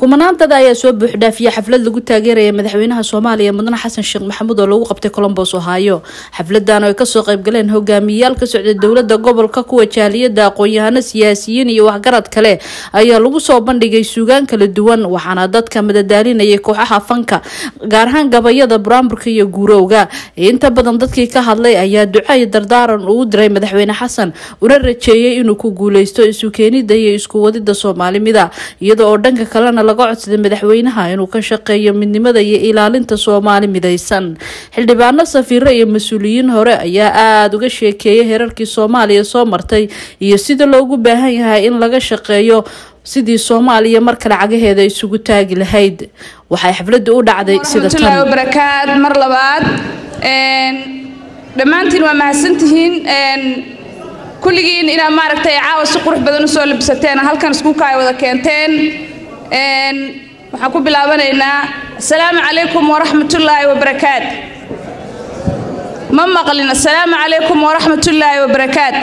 kumanaan dad ayaa soo buuxdhaafiya xaflad lagu taageeraya madaxweynaha soomaaliya mudane xasan sheekh maxamuud oo lagu qabtay colombos ohaayo xafladan oo ay kasoo qaybgaleen hogaamiyayaal ka socda dowlada gobolka kuwa jaaliyada aqoon-yahano siyaasiyiin iyo waxgarad kale ayaa lagu soo bandhigay suugaan kala duwan waxaana dadka madadaalinayay kooxaha fanka gaar ahaan gabayada buraamburka iyo guurowga inta badan dadkii ka hadlay ayaa duca iyo dardaaran uu diray madaxweyne xasan una rajeeyay inuu ku guuleysto isu keenida iyo isku wadida soomaalimida iyada oo dhanka kalena laga codsaday madaxweynaha inuu ka shaqeeyo midnimada iyo ilaalinta soomaali midaysan xildhibaano safiiro iyo mas-uuliyiin hore ayaa aada uga sheekeeyay heerarkii soomaaliya soo martay iyo sida loogu baahan yahay in laga shaqeeyo sidii soomaaliya mar kale cagaheeda isugu taagi lahayd waxay xafladda u dhacday sida warahmatullaahi wabarakaat mar labaad dhammaantiin waa mahadsantihiin kulligiin inaad maaragtay caawa si qurux badan usoo labsateen halkan iskuulka ay wada keenteen waxaan ku bilaabanaynaa assalaamu calaykum waraxmatullaahi wabarakaat ma maqlin assalaamu calaykum waraxmatullaahi wabarakaat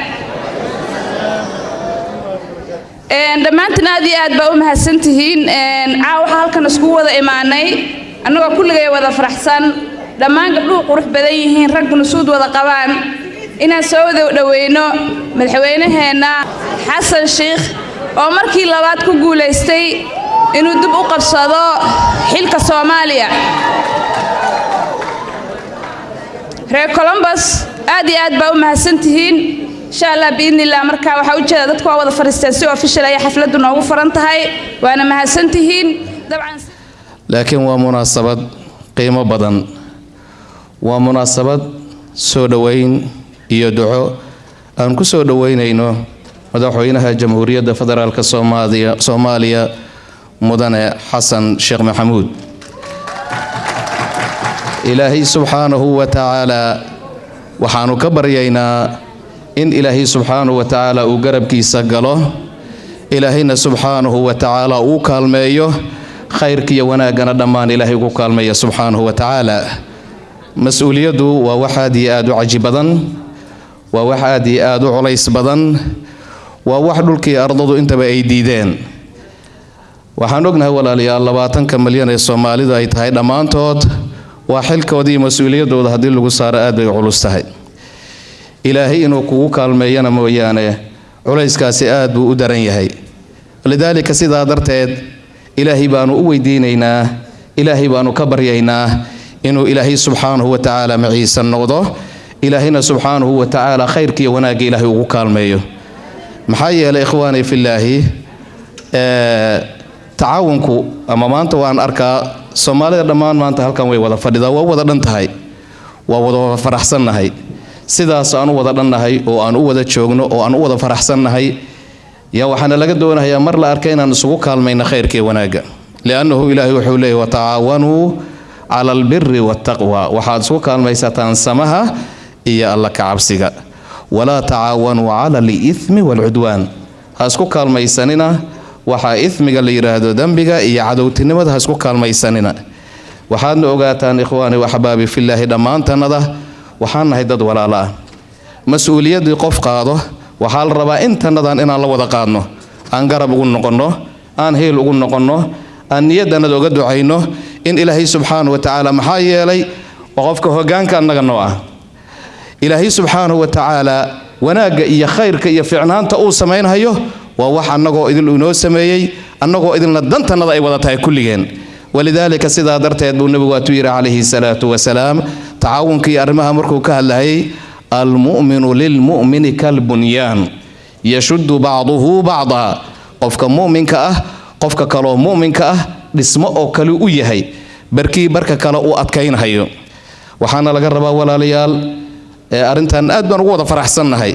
dhammaantiin aad iyo aad baa u mahadsantihiin caawa waxaa halkan iskugu wada imaanay annagoo kulligay wada faraxsan dhammaan gabdhuhu qurux badan yihiin ragguna suud wada qabaan inaan soo wada dhoweyno madaxweynaheenna xasan sheikh oo markii labaad ku guulaystay inuu dib u qabsado xilka soomaaliya reer colombos aad iyo aad baa u mahadsantihiin insha allah biidnillah marka waxaa ujeeda dadku waa wada fadhiisteen si official ayay xafladdu noogu furan tahay waana mahadsantihiin dabcan laakiin waa munaasabad qiimo badan waa munaasabad soo dhoweyn iyo duco aan ku soo dhoweynayno madaxweynaha jamhuuriyadda federaalk soomaaliya soomaaliya mudane xasan sheekh maxamuud ilaahay subxaanahu wa tacaalaa waxaanu ka baryaynaa in ilaahay subxaanahu wa tacaala uu garabkiisa galo ilaahayna subxaanahu wa tacaala uu kaalmeeyo khayrkiiyo wanaaggana dhammaan ilaahay ugu kaalmeeya subxaanahu wa tacaala mas-uuliyaddu waa wax aad iyo aad u caji badan waa wax aad iyo aad u culays badan waa wax dhulkii ardadu intaba ay diideen waxaan ognahay walaalayaal labaatanka milyan ee soomaalidu ay tahay dhammaantood waa xilkooda iyo mas-uuliyaddooda haddii lagu saaro aad bay culus tahay ilaahay inuu kugu kaalmeeyana mooyaane culayskaasi aad buu u daran yahay lidaalika sidaa darteed ilaahay baanu u weydiinaynaa ilaahay baanu ka baryaynaa inuu ilaahay subxaanahu wa tacaala maciisa noqdo ilaahayna subxaanahu wa tacaala khayrkiiyo wanaagga ilaahay ugu kaalmeeyo maxaa yeelay ikhwaani fillaahi tacaawunku ama maanta waan arkaa soomaalida dhammaan maanta halkan way wada fadhidaa waa u wada dhan tahay waa wada faraxsannahay sidaas aan u wada dhannahay oo aan u wada joogno oo aan u wada faraxsannahay yaa waxaana laga doonayaa mar la arka inaan isugu kaalmayno khayrkiiyo wanaagga liannahu ilaahay wuxuu leeyay watacaawanuu cala albiri waataqwa waxaad isku kaalmaysataan samaha iyo alla kacabsiga walaa tacaawanuu cala aliithmi waalcudwaan ha isku kaalmaysanina waxaa ithmiga la yidhaahdo dembiga iyo cadowtinimada ha isku kaalmaysanina waxaadna ogaataan ikhwaani waxbaabi fillaahi dhammaantannada waxaan nahay dad walaalo ah mas-uuliyaddii qof qaado waxaa la rabaa intannadan inaan la wada qaadno aan garab ugu noqonno aan heel ugu noqonno aan niyadannada uga ducayno in ilaahay subxaanahu wa tacaala maxaa yeelay waa qofka hoggaanka annaga noo ah ilaahay subxaanahu wa tacaala wanaagga iyo khayrka iyo ficnaanta uu samaynhayo waa wax annagoo idil inoo sameeyey annagoo idilna dantannada ay wada tahay kulligeen walidaalika sidaa darteed buu nebigu waatuu yidhi calayhi salaatu wasalaam tacaawunkii arrimaha markuu ka hadlayay almu'minu lilmu'mini kalbunyaan yashuddu bacduhu bacdaa qofka mu'minka ah qofka kaloo mu'minka ah dhismo oo kale u yahay barkii barka kale uu adkaynhayo waxaana laga rabaa walaalayaal arrintan aad baan ugu wada faraxsannahay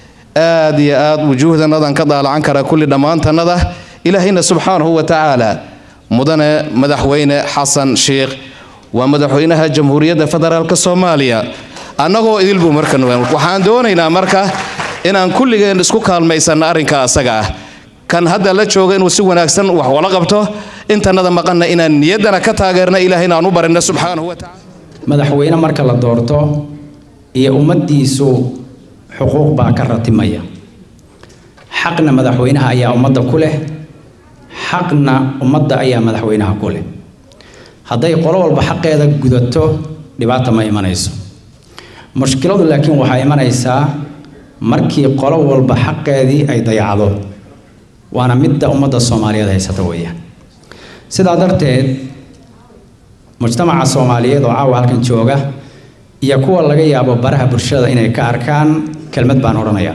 aad iyo aad wujuuhdannadaan ka daalacan karaa kulli dhammaantannada ilaahayna subxaanahu wa tacaala mudane madaxweyne xasan sheikh waa madaxweynaha jamhuuriyadda federaalk soomaaliya annagoo idilbuu marka waxaan doonaynaa marka inaan kulligeen isku kaalmaysanno arrinka asaga ah kan hadda la jooga inuu si wanaagsan wax wala qabto intannada maqanna inaan niyaddana ka taageerna ilaahayna aan u barinno subxaanahu wa tacala madaxweyne marka la doorto iyo ummaddiisu xuquuq baa ka ratimaya xaqna madaxweynaha ayaa ummadda ku leh xaqna ummadda ayaa madaxweynaha ku leh hadday qolo walba xaqeeda gudato dhibaata ma imanayso mushkiladu laakiin waxaa imanaysaa markii qolo walba xaqeedii ay dayacdo waana midda ummadda soomaaliyeed haysata weeyaan sidaa darteed mujtamaca soomaaliyeed oo caawa halkan jooga iyo kuwa laga yaabo baraha bulshada inay ka arkaan kelmad baan odhanayaa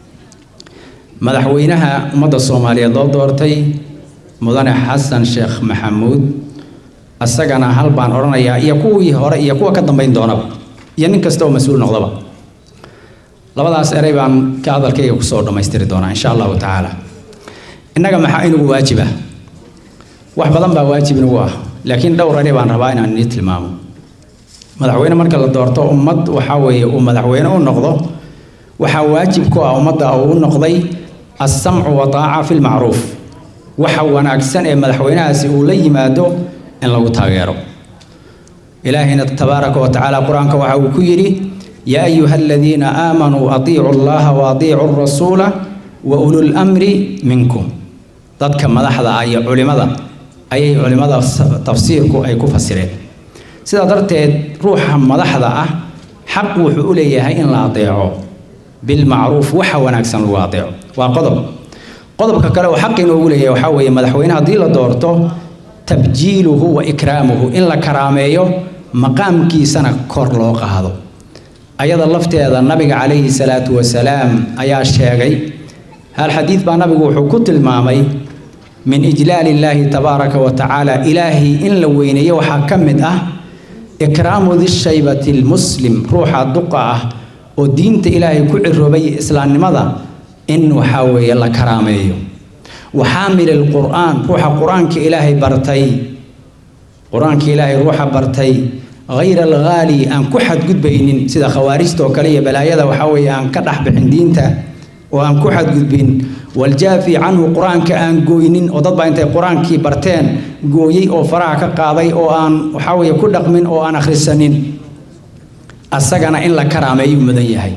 madaxweynaha ummadda soomaaliyeed loo doortay mudane xasan sheekh maxamuud asagana hal baan odhanayaa iyo kuwii hore iyo kuwa ka dambayn doonaba iyo nin kasta oo mas-uul noqdaba labadaas erey baan ka hadalkayga kusoo dhammaystiri doonaa insha allahu tacaala innaga maxaa inugu waajiba wax badan baa waajib inugu ah laakiin dhowr erey baan rabaa inaan inii tilmaamo madaxweyne marka la doorto ummad waxaa weeye uu madaxweyne u noqdo waxaa waajib ku ah ummadda uu u noqday assamcu wa taaca fi lmacruuf waxa wanaagsan ee madaxweynahaasi uu la yimaado in lagu taageero ilaahayna tabaaraka wa tacaala qur-aanka waxa uu ku yidhi yaa ayuha aladiina aamanuu atiicu allaha wa atiicu rasuula wa ulul amri minkum dadka madaxda ah iyo culimada ayay culimada tafsiirku ay ku fasireen sidaa darteed ruuxa madaxda ah xaq wuxuu u leeyahay in la adeeco bilmacruuf waxa wanaagsan lagu adeeco waa qodob qodobka kale oo xaq inoogu leeyahay waxaa weeye madaxweyne haddii la doorto tabjiiluhu wa ikraamuhu in la karaameeyo maqaamkiisana kor loo qaado ayada lafteeda nabiga calayhi salaatu wasalaam ayaa sheegay hal xadiid baa nabigu wuxuu ku tilmaamay min ijlaali illaahi tabaaraka wa tacaala ilaahay in la weyneeyo waxaa ka mid ah ikraamu dishaybati lmuslim ruuxa duqa ah oo diinta ilaahay ku ciroobay islaamnimada in waxaa weeye la karaameeyo waxaamil alqur'aan ruuxa qur-aanka ilaahay bartay qur-aanka ilaahay ruuxa bartay hayra alghaali aan ku xadgudbaynin sida khawaarijta oo kale iyo balaayada waxaa weeye aan ka dhex bixin diinta oo aan ku xadgudbin waljaafi canhu qur-aanka aan gooynin oo dad baa intay qur-aankii barteen gooyey oo faraha ka qaaday oo aan waxaa weeye ku dhaqmin oo aan akhrisanin asagana in la karaameeyuu mudan yahay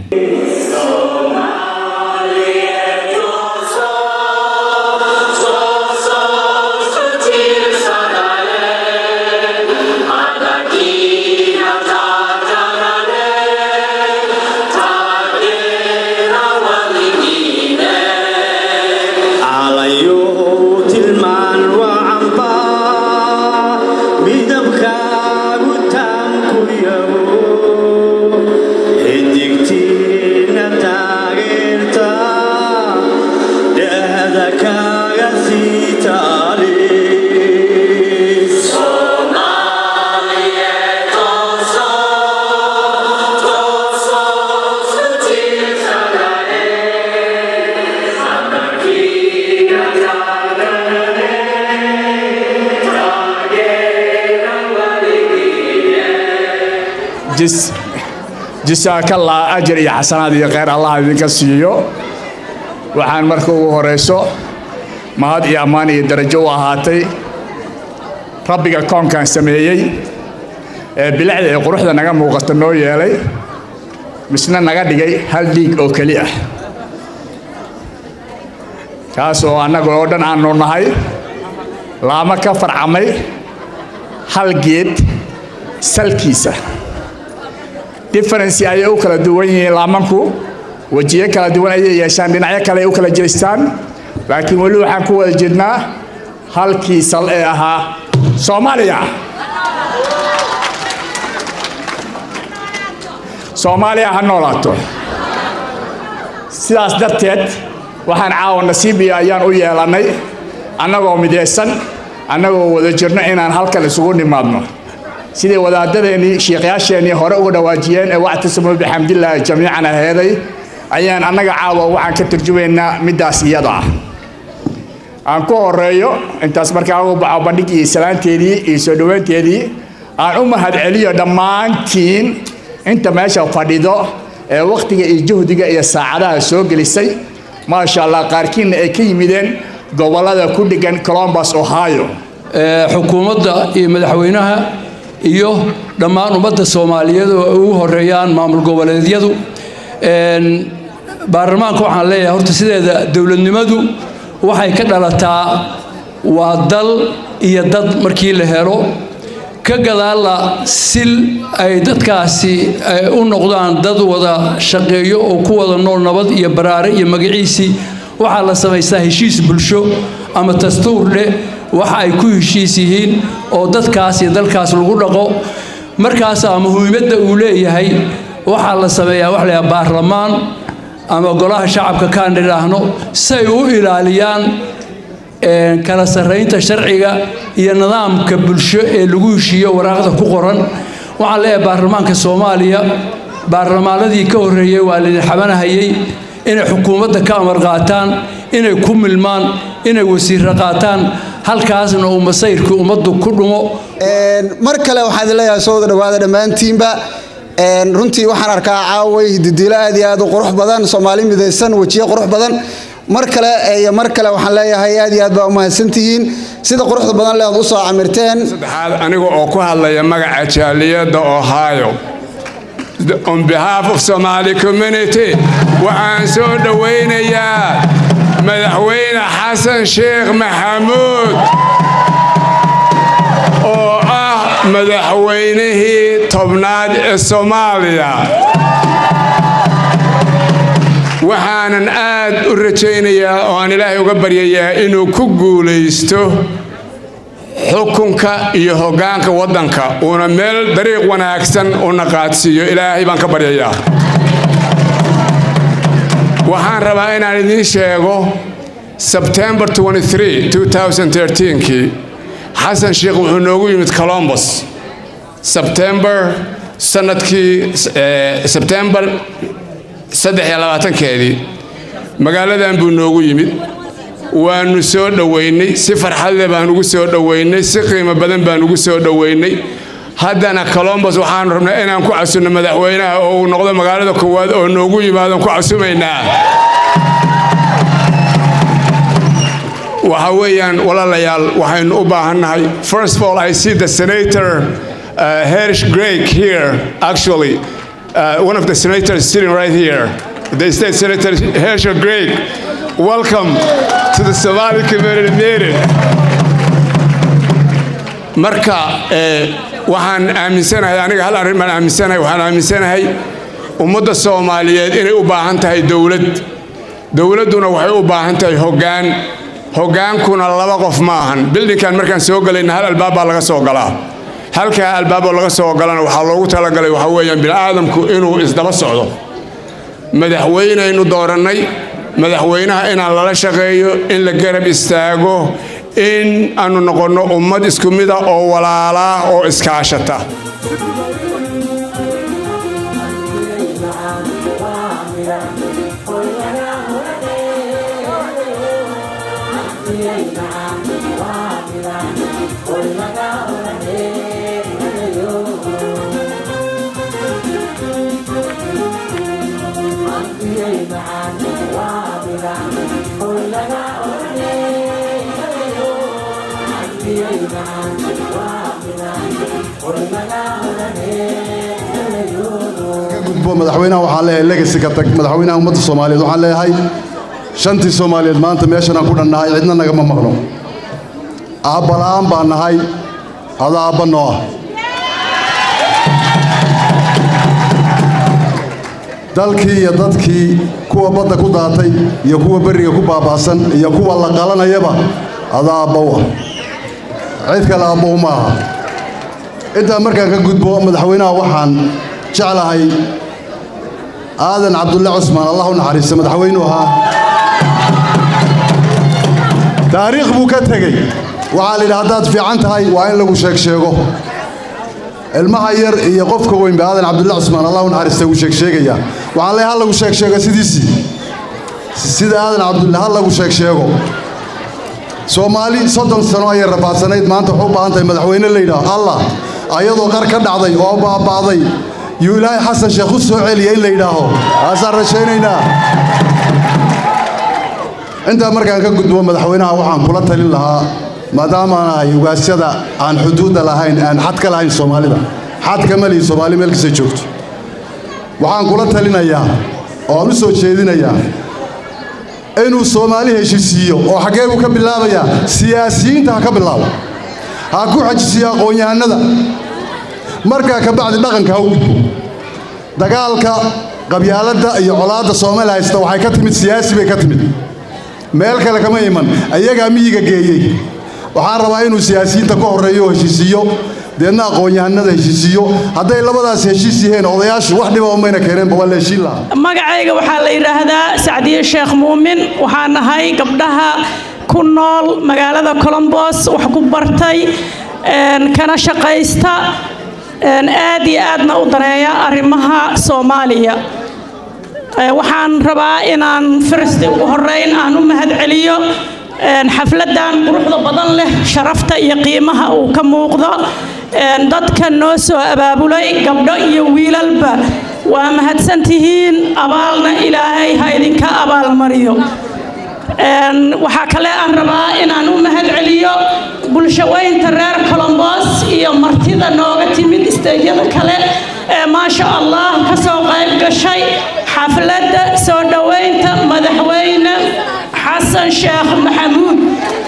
jisaakallaa ajar iyo xasanaad iyo kheyr allah idinka siiyo waxaan marka ugu horayso mahad iyo ammaan iyo darajo u ahaatay rabbiga koonkan sameeyey ee bilicda ee quruxda naga muuqata noo yeelay misna naga dhigay hal dhiig oo keli ah kaas oo annaga oo dhan aanu nahay laamo ka farcamay hal geed salkiisa differency ayay u kala duwan yihiin laamanku wejiyo kala duwan ayay yeeshaan dhinacyo kale ay u kala jeestaan laakiin weli waxaan ku wada jirnaa halkii sal ee ahaa soomaaliya soomaaliya ha noolaato sidaas darteed waxaan caawa nasiib iyo ayaan u yeelannay annagoo midaysan annagoo wada jirno inaan halkan isugu nimaadno sidii wadaadadeennii shiikhyaasheennii hore uga dhawaajiyeen ee wactasimuu bixamdillaahi jamiican aheeday ayaan annaga caawa waxaan ka turjumaynaa middaas iyada ah aan ku horeeyo intaas markaa ugu baxo bandhigii salaanteedii iyo soo dhoweynteedii aan u mahadceliyo dhammaantiin inta meesha fadhido ee wakhtiga iyo juhdiga iyo saacadaha soo gelisay maasha allah qaarkiinna ay ka yimideen gobollada ku dheggan colombus ohio xukuumadda iyo madaxweynaha iyo dhammaan ummadda soomaaliyeed oo ay ugu horeeyaan maamul goboleedyadu baarlamaanka waxaan leeyahay horta sideeda dowladnimadu waxay ka dhalataa waa dal iyo dad markii la helo ka gadaalla si ay dadkaasi u noqdaan dad wada shaqeeyo oo ku wada nool nabad iyo baraare iyo magaciisii waxaa la samaystaa heshiis bulsho ama dastuur leh waxa ay ku heshiis yihiin oo dadkaas iyo dalkaas lagu dhaqo markaasaa muhiimadda uu leeyahay waxaa la sameeyaa wax layaha baarlamaan ama golaha shacabka kaan idhaahno si ay u ilaaliyaan kala sarraynta sharciga iyo nidaamka bulsho ee lagu heshiiyo waraaqda ku qoran waxaan leeyahay baarlamaanka soomaaliya baarlamaanadii ka horreeyey waa laydin xabanahayey inay xukuumadda ka amar qaataan inay ku milmaan inay wasiirro qaataan halkaasna uu masayrkii ummaddu ku dhumo mar kale waxaan idin leeyahay soo wada dhawaada dhammaantiinba runtii waxaan arkaa caaway hididiilo aad iyo aad u qurux badan soomaali midaysan wejiye qurux badan mar kale iyo mar kale waxaan leeyahay aad iyo aad baa u mahadsantihiin sida quruxda badan le aad u soo camirteen saddexaad aniga oo ku hadlaya magaca jaaliyadda ohio on behalf of somali community waxaan soo dhowaynayaa madaxweyne xasan sheekh maxamuud oo ah madaxweynihii tobnaad ee soomaaliya waxaanan aad u rajaynayaa oo aan ilaahay uga baryayaa inuu ku guulaysto xukunka iyo hoggaanka waddanka uuna meel dariiq wanaagsan una qaadsiiyo ilaahay baan ka baryayaa waxaan rabaa inaan idiin sheego sebtembar kii xasan sheekh wuxuu noogu yimid colombos sebtembar sanadkii sebtembar keedii magaaladan buu noogu yimid waanu soo dhowaynay si farxadle baan ugu soo dhowaynay si qiimo badan baan ugu soo dhowaynay haddana colombos waxaanu rabnaa inaan ku casunno madaxweynaha oo uu noqdo magaalada koowaad oo noogu yimaadon ku casumaynaa waxa weeyaan walaalayaal waxaynu u baahannahay first of all i see the senator uh, herish greg here actually uh, one of the senators sitting right here the state senator herish greg welcome to the somali community meeting marka waxaan aaminsanahay aniga hal arrin baan aaminsanahay waxaan aaminsanahay ummadda soomaaliyeed inay u baahan tahay dowlad dowladduna waxay u baahan tahay hoggaan hoggaankuna laba qof ma ahan bildinkan markaan soo galayna hal albaab baa laga soo galaa halkaa albaaboo laga soo galana waxaa loogu talagalay waxaa weeyaan bini'aadamku inuu isdaba socdo madaxweynaynu doorannay madaxweynaha inaan lala shaqeeyo in la garab istaago in aanu noqonno ummad isku mida oo walaalaa oo iskaashata madaxweynaha waxaan leeyahay legacy ka tag madaxweynaha ummadda soomaaliyeed waxaan leeyahay shantii soomaaliyeed maanta meeshan aan ku dhannahay cidna nagama maqno aabbala'aan baan nahay ada aabba noo ah dalkii iyo dadkii kuwa badda ku daatay iyo kuwa berriga ku baaba'san iyo kuwa la qalanayaba ada aabbow ah cid kale aabbow ma aha intaa markaan ka gudbo madaxweynaha waxaan jeclahay aadan cabdulle cusmaan allah u naxariista madaxweynuu ahaa taariikh buu ka tegey waxaa la yidhi haddaad fiican tahay waa in lagu sheeg sheego ilmaha yar iyo qofka weynba aadan cabdulle cusmaan allah u naxariista wuu sheegsheegayaa waxaan leeyahay ha lagu sheeg sheego sidiisii sida aadan cabdulle ha lagu sheeg sheego soomaali soddon sano ayay rafaadsanayd maanta waxu u baahan tahay madaxweyne la yidhaah allah ayadoo qar ka dhacday oo baaba'day yuu ilaahay xasan sheekh u soo celiya in la yidhaaho taasaan rajaynaynaa intaa markaan ka gudbo madaxweynaha waxaan kula talin lahaa maadaamaan ahay ugaasyada aan xuduudda lahayn aan xad ka lahayn soomaalida xad kama lihi soomaali meel kasta joogto waxaan kula talinayaa oo aan u soo jeedinayaa inuu soomaali heshisiiyo oo xaggee buu ka bilaabayaa siyaasiyiinta ha ka bilaabo ha ku xajisiyo aqoon-yahanada markaa ka bacdi dhaqanka ha u gudbo dagaalka qabyaaladda iyo colaadda soomaali haysta waxay ka timid siyaasi bay ka timid meel kale kama iman ayagaa miyiga geeyey waxaan rabaa inuu siyaasiyiinta ka horreeyo oo heshiisiiyo deedna aqoon-yahanada heshiisiiyo hadday labadaas heshiis yihiin odayaashu wax dhiba umayna keeneenba waa la heshiin lahaa magacayga waxaa la yidhaahdaa sacdiye sheekh muumin waxaan nahay gabdhaha ku nool magaalada colombos wax ku bartay kana shaqaysta aad iyo aadna u daneeya arrimaha soomaaliya waxaan rabaa inaan firsti ugu horeyn aan u mahad celiyo xafladan quruxda badan leh sharafta iyo qiimaha uu ka muuqdo dadka noo soo abaabulay gabdho iyo wiilalba waa mahadsantihiin abaalna ilaahay ha idinka abaalmariyo waxaa kale aan rabaa inaan u mahad celiyo bulshaweynta reer colombos iyo martida nooga timid isteejyada kale ee maasha allah ka soo qayb gashay xafladda soo dhoweynta madaxweyne xasan sheekh maxamuud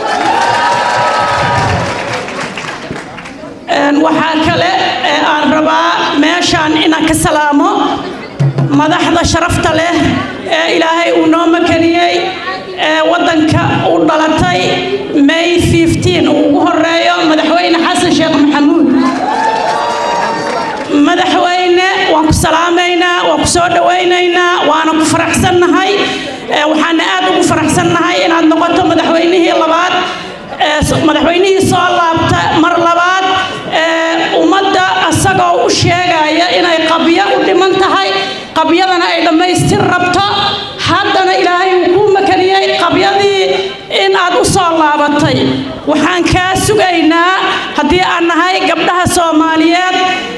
waxaa kale ee aan rabaa meeshaan inaan ka salaamo madaxda sharafta leh ee ilaahay uu noo makaniyey ee waddanka u dhalatay may uu ugu horeeyo madaxweyne xasan sheekh maxamuud madaxweyne waan ku salaamaynaa waan ku soo dhowaynaynaa waana ku faraxsannahay waxaana aad ugu faraxsannahay inaad noqoto madaxweynihii labaad madaxweynihii soo laabta mar labaad ummadda asagoo u sheegaya inay qabyo u dhiman tahay qabyadana ay dhammaystir rabto haddana ilaahay uu kuu makaniyey qabyadii in aad u soo laabatay waxaan kaa sugaynaa haddii aan nahay gabdhaha soomaaliyeed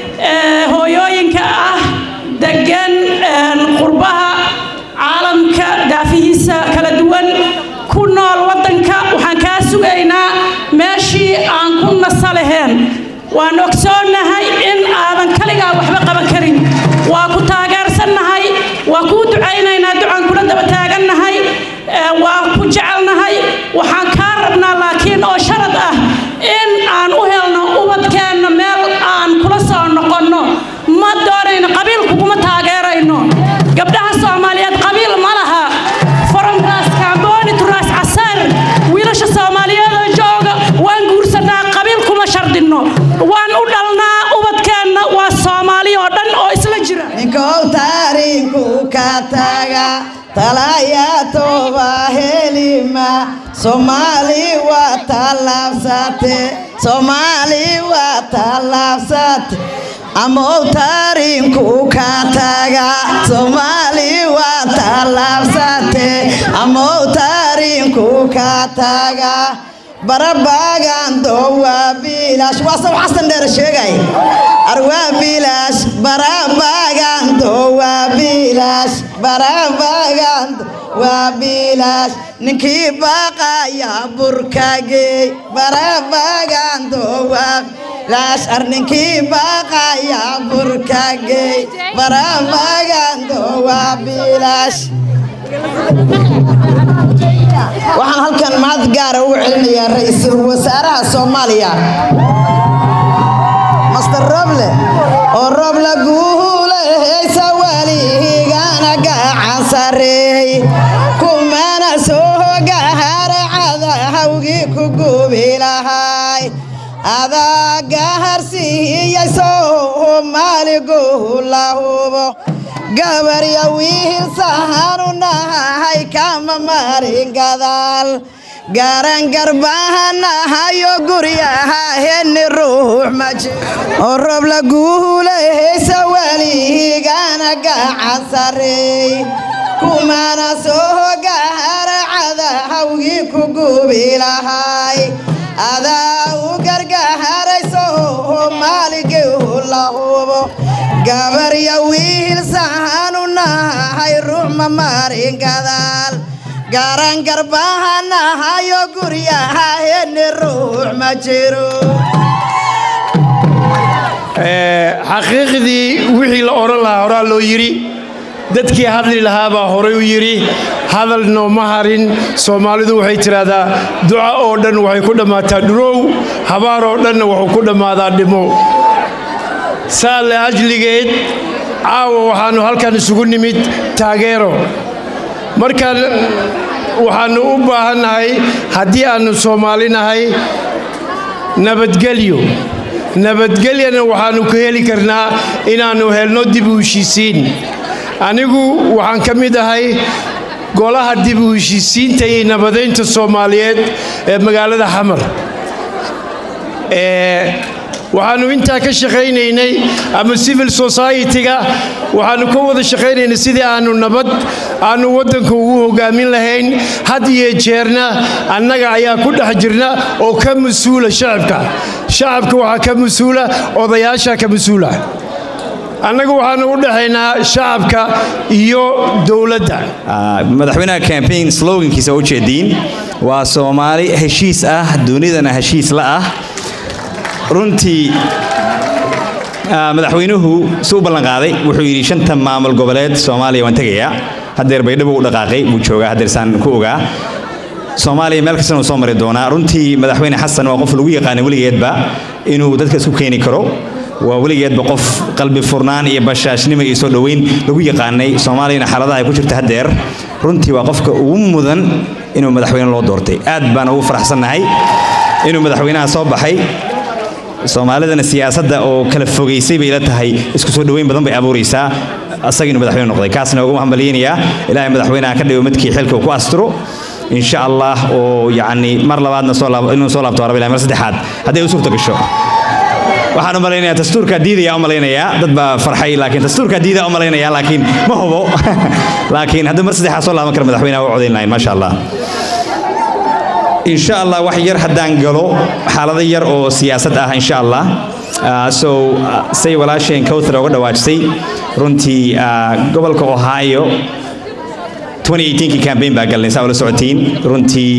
hooyooyinka ah degan qurbaha caalamka daafihiisa kala duwan ku nool waddanka waxaan kaa sugaynaa meeshii aan ku nasa laheen waan ogsoonnahay in aadan kaligaa waxba qaban karin waa ku taageersannahay waa kuu ducaynaynaa ducaan kula daba taagannahay waa ku jecelnahay waxaan kaa rabnaa laakiin oo sharad ah in aan u helno ubadkeenna meel aan kula soo noqonno ma doonayno qabiil kuguma taageerayno gabdhaha soomaaliyeed qabiil ma laha from raas kaamboni to raas casaar wiilasha soomaaliyeed oo jooga waan guursanaa qabiil kuma shardinno waan u dhalnaa ubadkeenna waa soomaali oo dhan oo isla jira ninkow taariinku ka taga talaya toba helima soomaali waa tallaabsate soomaali waa tallaabsate amow taariinku ka taga soomaali waa tallaabsate amow taariinku ka taga barabagando waa biilaash waa saw xasan dheer sheegay ar waa biilaash barabagando waa biilaash barabagando waa biilaash ninkii baaqaya burkageey barabagando waa biilaash ar ninkii baaqaya burkageey barabagando waa biilaash waxaan halkan mahad gaara ugu celinayaa ra-iisul wasaaraha soomaaliya master roble oo roble guuleheysa welihiigana gacan sareey kumana soo gahare cadahawgii ku gubi lahay adaa gaharsiiyey soomaali guula hubo gabarya wiil sahanu nahay kama marin gadaal garan garbaha nahayo guryaha heni ruux maji oo rob la guuleheysa weligana gacan sareey kumana soo gahara cadahawgii ku gubi lahay adaa u gargaharay soomaaligii la hubo gabarya wiil sahanu nahay ruux ma marin gadaal garan garbaha nahayo guryaha heni ruux ma jiro xaqiiqdii wixii la odhan lahaa horaa loo yidhi dadkii hadli lahaa baa horay u yidhi hadal nooma harin soomaalidu waxay tidhaahdaa duca oo dhan waxay ku dhammaataa dhurow habaar oo dhanna wuxuu ku dhammaadaa dhimo saale ajligeed caawa waxaannu halkan isugu nimid taageero markaan waxaannu u baahannahay haddii aannu soomaali nahay nabadgelyo nabadgelyana waxaannu ku heli karnaa inaannu helno dib u heshiisiin anigu waxaan ka mid ahay golaha dib u heshiisiinta iyo nabadaynta soomaaliyeed ee magaalada xamar waxaannu intaa ka shaqaynaynay ama civil society-ga waxaannu ka wada shaqaynaynay sidii aannu nabad aannu waddanka ugu hogaamin lahayn had iyo jeerna annaga ayaa ku dhex jirna oo ka mas-uula shacabka shacabka waxaa ka mas-uula odayaasha ka mas-uula annagu waxaannu u dhexaynaa shacabka iyo dowladda madaxweynaha campaign slogankiisa u jeediin waa soomaali heshiis ah dunidana heshiis la ah runtii madaxweynuhu si u ballanqaaday wuxuu yidhi shanta maamul goboleed soomaaliya waan tegayaa haddeer baydhabo u dhaqaaqay buu joogaa haddeersaan ku ogaa soomaaliya meel kastana uu soo mari doonaa runtii madaxweyne xasan waa qof lagu yaqaanay weligeedba inuu dadka isku keeni karo waa weligeedba qof qalbi furnaan iyo bashaashnimo iyo soo dhoweyn lagu yaqaanay soomaaliyana xaaladaha ay ku jirta haddeer runtii waa qofka ugu mudan inuu madaxweyne loo doortay aad baan ugu faraxsannahay inuu madaxweynaha soo baxay soomaalidana siyaasadda oo kala fogaysay bay ila tahay isku soo dhoweyn badan bay abuuraysaa asaga inuu madaxweyne noqday kaasna ugu hambalyaynayaa ilaahay madaxweynaha ka dhigo midkii xilka uu ku asturo insha allah oo yacni mar labaadna soo laab inuu soo laabto rabbi mar saddexaad hadday u suurta gasho waxaan u malaynayaa dastuurkaa diidaya u malaynayaa dad baa farxay laakiin dastuurkaa diidaya u malaynayaa laakiin ma hubo laakiin haddii mar saddexaad soo laaban kara madaxweynaha u codayn lahayn maasha allah insha allah wax yar haddaan galo xaalado yar oo siyaasad ah insha allah so say walaasheen kowthar uga dhawaajisay runtii gobolka ohio 2018kii campaign baa galnay saa ula socotiin runtii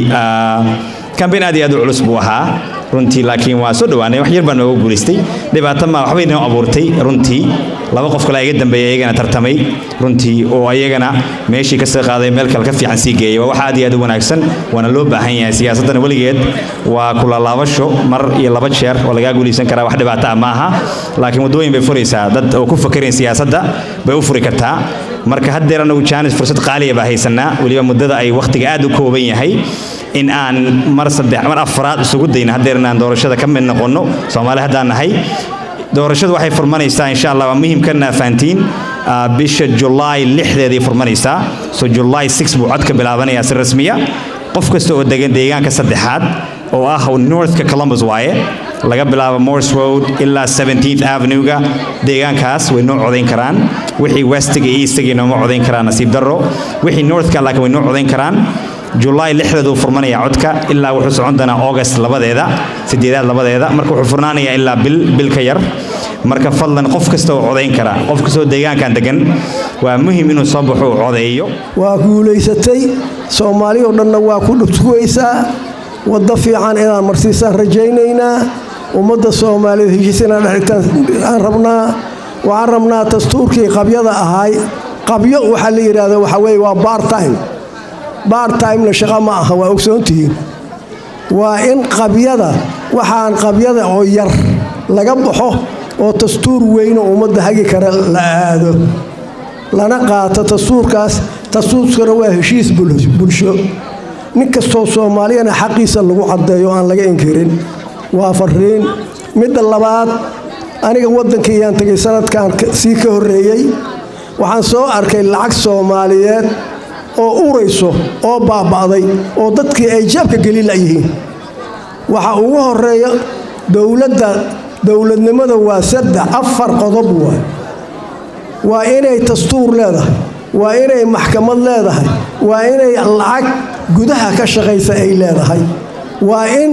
campaign aad iyo aad u culus buu ahaa runtii laakiin waa soo dhowaanay wax yar baa nooga guulaystay dhibaato ma waxbay noo abuurtay runtii laba qof kale iga dambeeya iyagana tartamay runtii oo ayagana meeshii ka soo qaaday meel kale ka fiican sii geeyay waa wax aad iyo aad u wanaagsan waana loo baahan yahay siyaasaddana weligeed waa kula laabasho mar iyo laba jeer oo lagaa guulaysan karaa wax dhibaato ah ma aha laakiin waddooyin bay furaysaa dad oo ku fakarayn siyaasadda bay u furi kartaa marka haddeer anagu jaanis fursad qaaliya baa haysanaa weliba muddada ay wakhtiga aad u kooban yahay in aan mar saddex mar afraad isugu dayno haddeer inaan doorashada ka mid noqonno soomaali haddaan nahay doorashadu waxay furmanaysaa insha allah waa muhiimkana fahantiin bisha julaay lixdeeday furmanaysaa so julaay six buu codka bilaabanayaa si rasmiya qof kasta oo degan deegaanka saddexaad oo ah northka columbus waaye laga bilaabo morse road ilaa 17th avenue-ga deegaankaas way noo codayn karaan wixii westiga iyo eastiga nooma codayn karaan nasiib darro wixii northka laakiin way noo codayn karaan julaay lixdeed uu furmanaya codka ilaa wuxuu socon doonaa august labadeeda sideedaad labadeeda marka wuxuu furnaanayaa ilaa bil bil ka yar marka fadlan qof kasta oo codayn kara qof kastoo deegaankan degan waa muhim inuu soo baxo uu codeeyo waa guulaysatay soomaali oo dhanna waa ku dhutugaysaa waddo fiican inaad marsiisaan rajaynaynaa ummadda soomaaliyeed heshiis inaad dhexigtaan aan rabnaa waxaan rabnaa dastuurkii qabyada ahaay qabyo waxaa la yidhaahda waxaa weeye waa bartime bartimena shaqo ma aha waa ogsoontihiin waa in qabyada waxaan qabyada oo yar laga baxo oo dastuur weyno ummadda hagi kara la aado lana qaato dastuurkaas dastuurkana waa heshiis bulsho nin kastoo soomaaliyana xaqiisa lagu caddeeyo aan laga inkirin waa fariin midda labaad aniga waddankaiyaan tegay sanadkan sii ka horreeyey waxaan soo arkay lacag soomaaliyeed oo urayso oo baaba'day oo dadkii ay jaabka geli layihiin waxa ugu horeeya dowladda dowladnimada waa saddex afar qodob waay waa inay dastuur leedahay waa inay maxkamad leedahay waa inay lacag gudaha ka shaqaysa ay leedahay waa in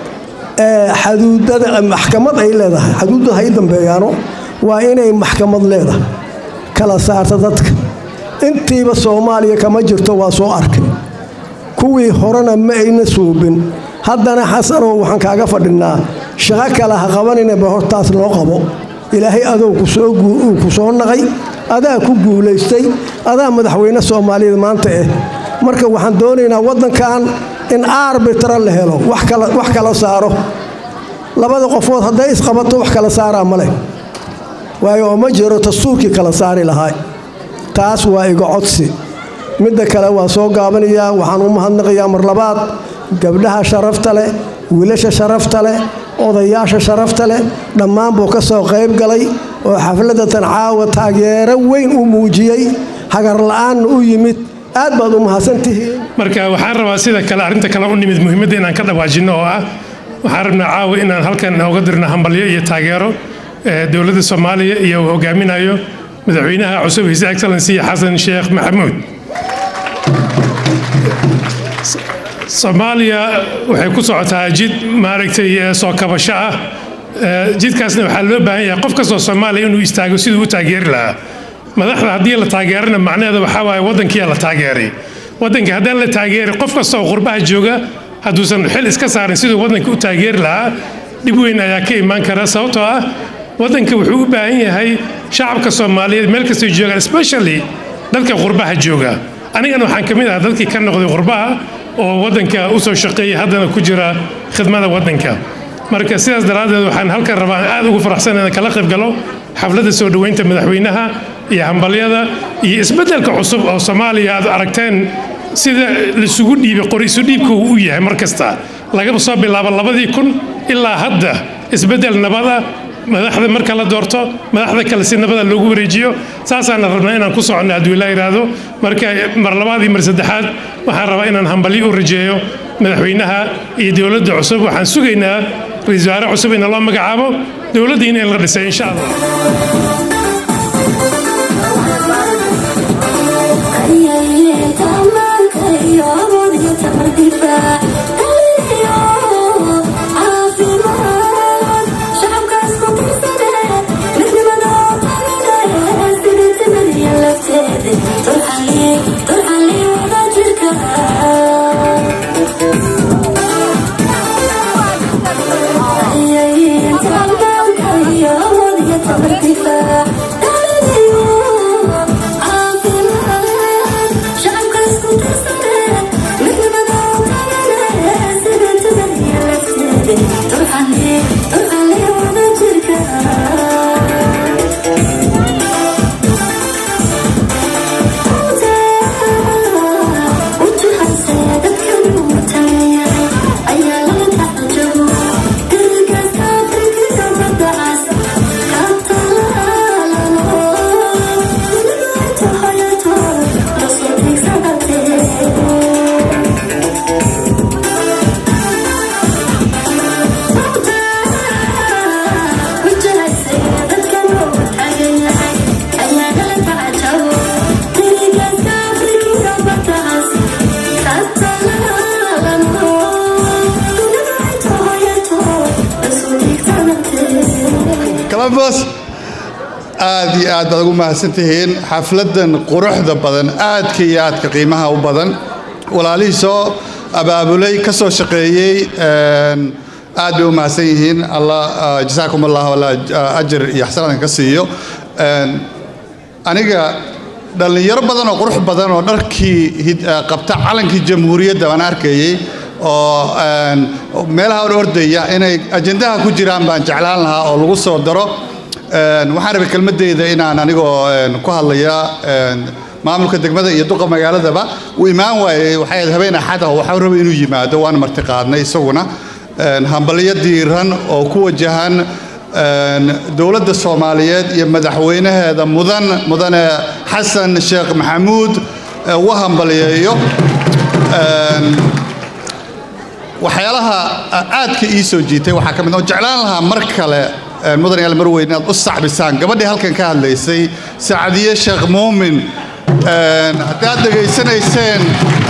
xaduudada maxkamad ay leedahay xaduudda hay dambeeyaano waa inay maxkamad leedahay kala saarta dadka intiiba soomaaliya kama jirto waa soo arkay kuwii horena ma ayna suubin haddana xasanow waxaan kaaga fadhinaa shaqo kale ha qabaninaba hortaas loo qabo ilaahay adow ku soo naqay adaa ku guulaystay adaa madaxweyne soomaaliyeed maanta eh marka waxaan doonaynaa waddankan in arbitra la helo wax kala saaro labada qofood hadday isqabato wax kala saaraa ma leh waayo oo ma jiro dastuurkii kala saari lahaa taas waa iga codsi midda kale waa soo gaabanayaa waxaan u mahadnaqayaa mar labaad gabdhaha sharafta leh wiilasha sharafta leh odayaasha sharafta leh dhammaan buu ka soo qayb galay oo xafladatan caawa taageero weyn u muujiyey hagarla'aanna u yimid aad baad u mahadsantihiin marka waxaan rabaa sida kale arrinta kale u nimid muhiimadda inaan ka dhawaajinno oo ah waxaan rabnaa caawa inaan halkan nooga dirno hambalyo iyo taageero dowladda soomaaliya iyo uu hogaaminayo madaxweynaha cusub his excellency xasan sheekh maxamuud soomaaliya waxay ku socotaa jid maaragtay soo kabasho ah jidkaasna waxaa loo baahan yahay qof kastoo soomaaliya inuu istaago siduu u taageeri lahaa madaxda haddii la taageerana macnaheeda waxaa waaye waddankiyaa la taageeray waddanka haddaan la taageeri qof kastoo qurbaha jooga hadduusan xil iska saarin siduu waddanka u taageeri lahaa dhib weyn ayaa ka imaan kara sababtoo ah waddanka wuxuu u baahan yahay shacabka soomaaliyeed meel kastay joogaan especially dadka qurbaha jooga anigana waxaan ka mid ahaa dadkii ka noqday qurbaha oo waddanka u soo shaqeeyay haddana ku jira khidmada waddanka marka sidaas daraaddeed waxaan halkan rabaa aad ugu faraxsan inaan kala qayb galo xafladda soo dhoweynta madaxweynaha iyo hambalyada iyo isbeddelka cusub oo soomaaliya aad aragteen sida laisugu dhiibay qori isu dhiibka uu u yahay mar kasta laga soo bilaabo labadii kun ilaa hadda isbeddel nabada madaxda marka la doorto madaxda kale si nabada loogu wareejiyo saasaana rabnaa inaan ku soconno hadduu ilaa yidhaahdo marka mar labaad iyo mar saddexaad waxaan rabaa inaan hambalyo u rajeeyo madaxweynaha iyo dowladda cusub waxaan sugaynaa ra-iisul wasaare cusub in loo magacaabo dowladdiina in la dhisay insha allah columbus aad iyo aad baad ugu mahadsantihiin xafladan quruxda badan aadka iyo aadka qiimaha u badan walaalihii soo abaabulay ka soo shaqeeyey aad bay u mahadsan yihiin allah jasaakum allah alla ajir iyo xasanadan ka siiyo aniga dhallinyaro badan oo qurux badan oo dharkii qabta calankii jamhuuriyadda baan arkayey oo meelaha or ordaya inay ajendaha ku jiraan baan jeclaan lahaa oo lagu soo daro waxaan rabay kelmadeyda inaan anigoo ku hadlaya maamulka degmada iyo duqa magaaladaba uu imaan waayey waxay ahayd habeen axad ah waxaa rabay inuu yimaado waan marti qaadnay isaguna hambalyo diiran oo ku wajahan dowladda soomaaliyeed iyo madaxweynaheeda mudan mudane xasan sheekh maxamuud u hambaliyeeyo waxyaalaha aadka ii soo jiitay waxaa ka mid oo jeclaan lahaa mar kale mudan yaal marweyn inaad u sacbisaan gabadhii halkan ka hadlaysay sacdiye sheekh muumin haddaad dhegaysanayseen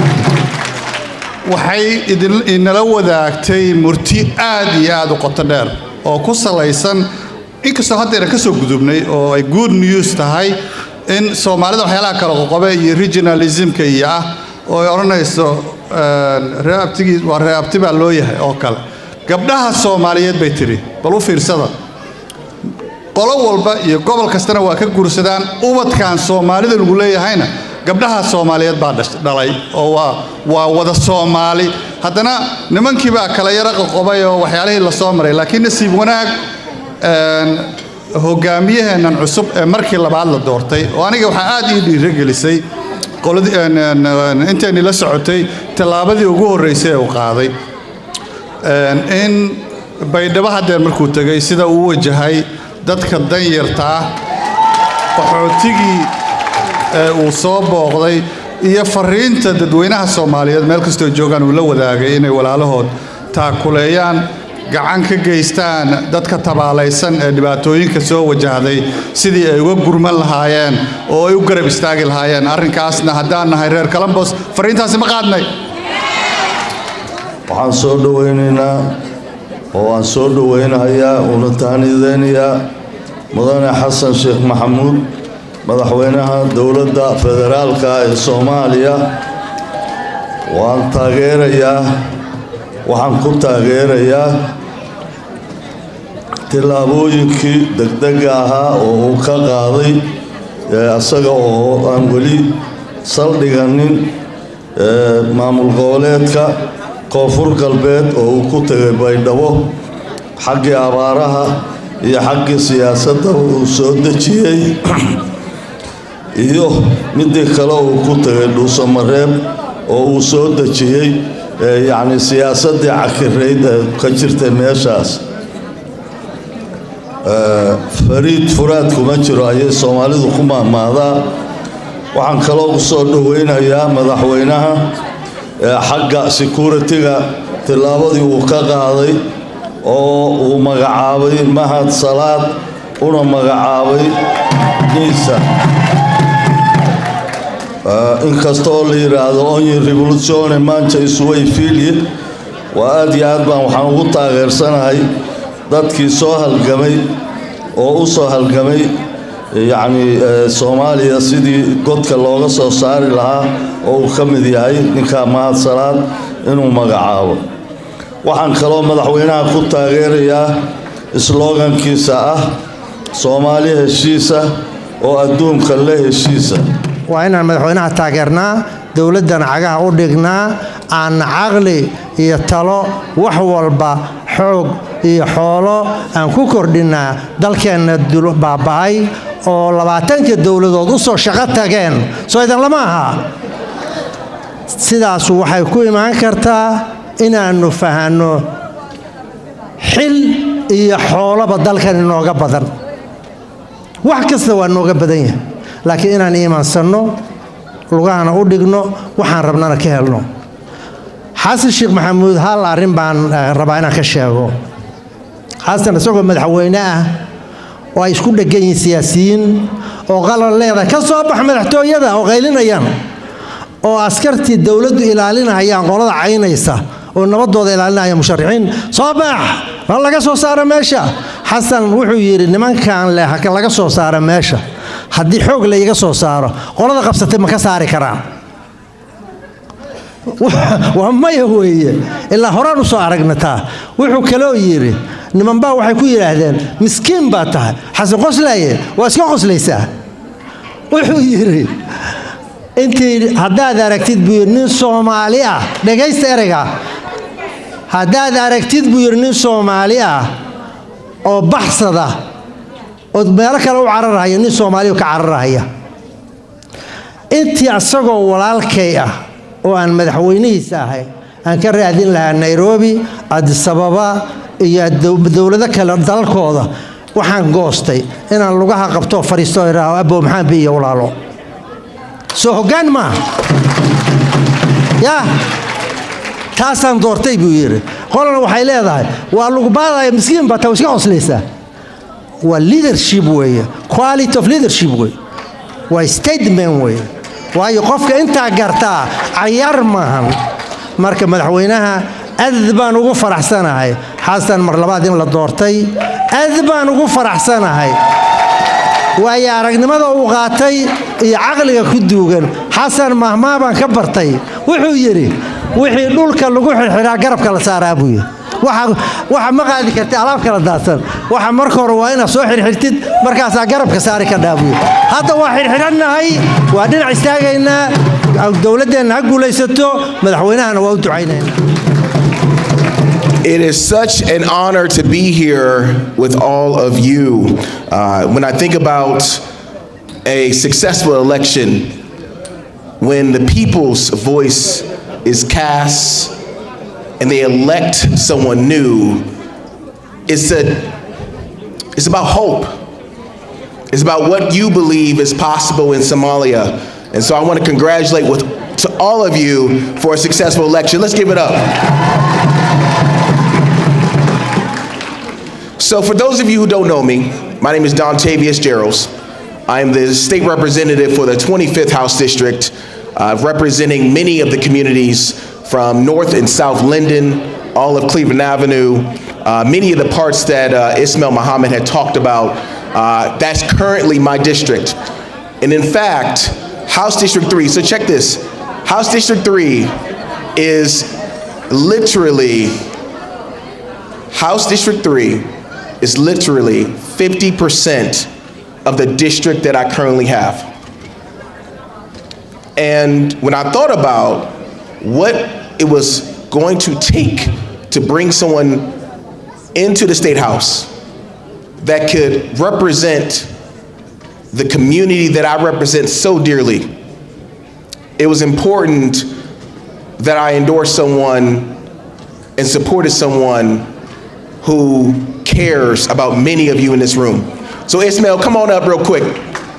waxay inala wadaagtay murti aad iyo aad u qoto dheer oo ku salaysan inkastoo haddayna ka soo gudubnay oo ay good news tahay in soomaalida waxyaalaha kale qoqobe iyo regionalismka iyo ah oo ay odhanayso reeabtigii waa reeabti baa loo yahay oo kale gabdhaha soomaaliyeed bay tidhi bal u fiirsada qolo walba iyo gobol kastana waa ka guursadaan ubadkan soomaalida lagu leeyahayna gabdhaha soomaaliyeed baa dhalay oo waa waa wada soomaali haddana nimankii baa kala yaro qoqobay oo waxyaalihii la soo maray laakiin nasiib wanaag hogaamiyaheennan cusub ee markii labaad la doortay oo aniga waxaa aad ii dhiirogelisay intayni la socotay tallaabadii ugu horreysay ee uu qaaday in baydhabo haddeer markuu tegay sida uu wajahay dadka danyarta ah qaxootigii ee uu soo booqday iyo fariinta dadweynaha soomaaliyeed meel kastoo joogaan uu la wadaagay inay walaalahood taakuleeyaan gacan ka geystaan dadka tabaalaysan ee dhibaatooyinka soo wajahday sidii ay uga gurman lahaayeen oo ay u garab istaagi lahaayeen arrinkaasna haddaan nahay reer kalambos fariintaasi ma qaadnay waxaan soo dhowaynaynaa oo aan soo dhowaynahayaa una tahnideynayaa mudane xasan sheekh maxamuud madaxweynaha dowladda federaalka ee soomaaliya waan taageerayaa waxaan ku taageerayaa tillaabooyinkii degdega ahaa oo uu ka qaaday isaga oo aan weli saldhiganin maamul goboleedka koonfur galbeed oo uu ku tegay baydhabo xaggii abaaraha iyo xaggii siyaasadda uu soo dejiyey iyo midii kale uu ku tegay dhuusamareeb oo uu soo dejiyey yacni siyaasaddii cakirayd ee ka jirtay meeshaas fariid furaad kuma jiro ayay soomaalidu ku maahmaadaa waxaan kaloo soo dhoweynayaa madaxweynaha xagga security-ga tillaabadii uu ka qaaday oo uu magacaabay mahad salaad una magacaabay niisa inkastoo la yidhaahdo onyi revoluzione mancha isuway fiilye waa aad iyo aad baan waxaan ugu taageersanahay dadkii soo halgamay oo u soo halgamay yacni soomaaliya sidii godka looga soo saari lahaa oo uu ka mid yahay ninkaa mahad salaad inuu magacaabo waxaan kaloo madaxweynaha ku taageerayaa slogankiisa ah soomaali heshiisa oo adduunka la heshiisa waa inaan madaxweynaha taageernaa dowladdan cagaha u dhignaa aan caqli iyo talo wax walba xoog iyo xoolo aan ku kordhinnaa dalkeenna baaba'ay oo labaatanka dowladood u soo shaqo tageen soo idan lama aha sidaasu waxay ku imaan kartaa inaannu fahanno xil iyo xooloba dalkan inooga badan wax kasta waa nooga badan yahay laakiin inaan iimaansanno lugahana u dhigno waxaan rabnana ka helno xasan sheekh maxamuud hal arrin baan rabaa inaan ka sheego xasan isagoo madaxweyne ah oo ay isku dhegan yihiin siyaasiyiin oo qalal leedahay ka soo bax madaxtooyada oo qaylinayaan oo askartii dowladdu ilaalinahayaan qolada caynaysa oo nabadooda ilaalinaya musharaxiin soo bax ha laga soo saaro meesha xasan wuxuu yidhi nimankan leh ha laga soo saaro meesha haddii xoog la iga soo saaro qolada qabsatay ma ka saari karaan waa maya weeye ilaa horaan u soo aragnataa wuxuu kaloo yidhi nimanbaa waxay ku yidhaahdeen miskiin baa tahay xasan qoslaaye waa iska qoslaysaa wuxuu yidhi intii haddaad aragtid buu yidhi nin soomaali ah dhegaysta ereyga haddaad aragtid buu yidhi nin soomaali ah oo baxsada oo meelo kale u cararahaya nin soomaaliya ka cararahaya intii asagoo walaalkay ah oo aan madaxweynihiisa ahay aan ka raadin lahaa nairobi adisababa iyo dowlado kale dalalkooda waxaan goostay inaan lugaha qabtoo fariisto idhaaho abow maxaan bi iyo walaalo soo hoggaan maaha yaa taasaan doortay buu yidhi qolana waxay leedahay waa lugubaadaya miskiin baa taa iska qoslaysaa waa leadership weeye quality of leadership weeye waa statement weeye waayo qofka intaa gartaa cayaar maahan marka madaxweynaha aad baan ugu faraxsanahay xasan mar labaad in la doortay aad baan ugu faraxsanahay waayo aragnimada uu qaatay iyo caqliga ku duugan xasan mahmaa baan ka bartay wuxuu yidhi wixii dhulka lagu xirxiraa garabka la saaraa buu yidhi waxa ma qaadi karti alaab kala daadsan waxa marka hore waa inaad soo xirxirtid markaasaa garabka saari ka dhaabuyo hadda waa xirxirannahay waa dhinac istaagaynaa dowladdeenna ha guulaysato madaxweynahana waa u ducaynaynaa It is such an honor to be here with all of you. Uh, when I think about a successful election, when the people's voice is cast and they elect someone new, it's, a, it's about hope. It's about what you believe is possible in Somalia. And so I want to congratulate with, to all of you for a successful election. Let's give it up. So, for those of you who don't know me, my name is Dontavius Geralds. I am the state representative for the 25th House District, uh, representing many of the communities from North and South Linden, all of Cleveland Avenue, uh, many of the parts that uh, Ismail Muhammad had talked about. Uh, that's currently my district. And in fact, House District 3, so check this House District 3 is literally, House District 3 is literally 50% of the district that I currently have. And when I thought about what it was going to take to bring someone into the State House that could represent the community that I represent so dearly, it was important that I endorsed someone and supported someone who cares about many of you in this room. So Ismail, come on up real quick.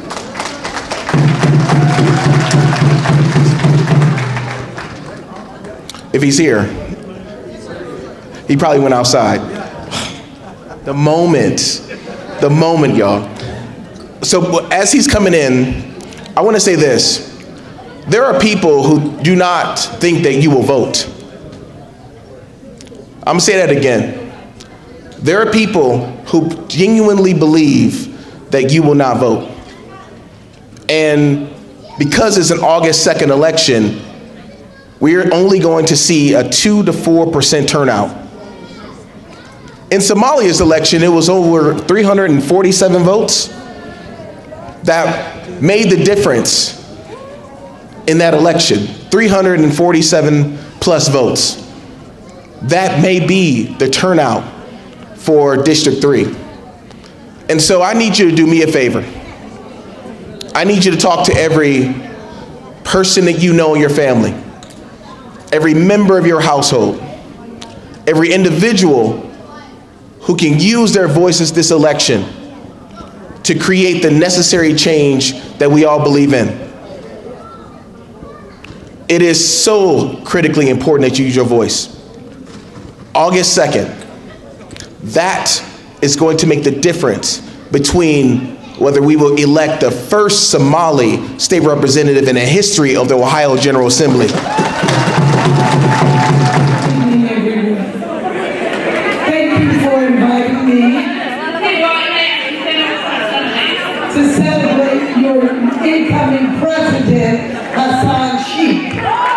If he's here, he probably went outside. The moment, the moment, y'all. So as he's coming in, I want to say this. There are people who do not think that you will vote. I'm gonna say that again. There are people who genuinely believe that you will not vote. And because it's an August 2nd election, we're only going to see a 2 to 4% turnout. In Somalia's election, it was over 347 votes that made the difference in that election 347 plus votes. That may be the turnout for District 3. And so I need you to do me a favor. I need you to talk to every person that you know in your family, every member of your household, every individual who can use their voices this election to create the necessary change that we all believe in. It is so critically important that you use your voice. August 2nd, that is going to make the difference between whether we will elect the first Somali state representative in the history of the Ohio General Assembly. Thank you for inviting me to celebrate your incoming president, Hassan Sheikh.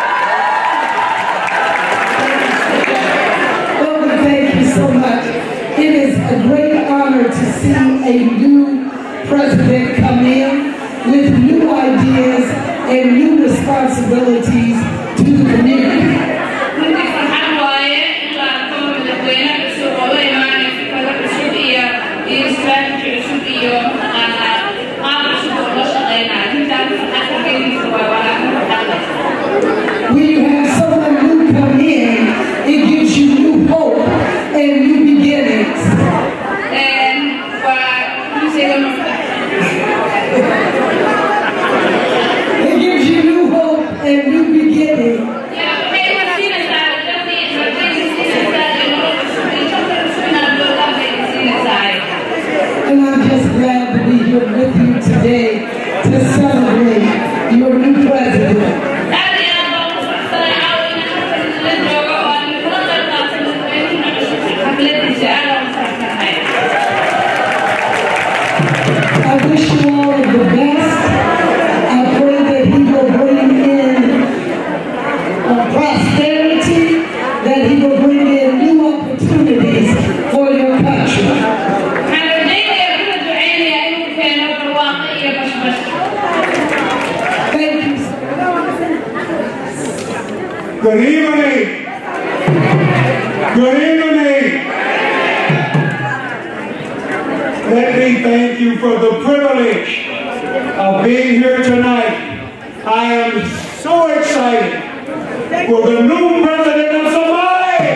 Oh, thank you so much. It is a great honor to see a new president come in with new ideas and new responsibilities to the community. When you have someone new come in, it gives you new hope and new beginnings. It gives you new hope and new beginning. And I'm just glad to be here with you today to celebrate your new president. I wish you all of the best. I pray that he will bring in uh, prosperity, that he will bring in new opportunities. Good evening. Good evening. Let me thank you for the privilege of being here tonight. I am so excited for the new president of Somalia.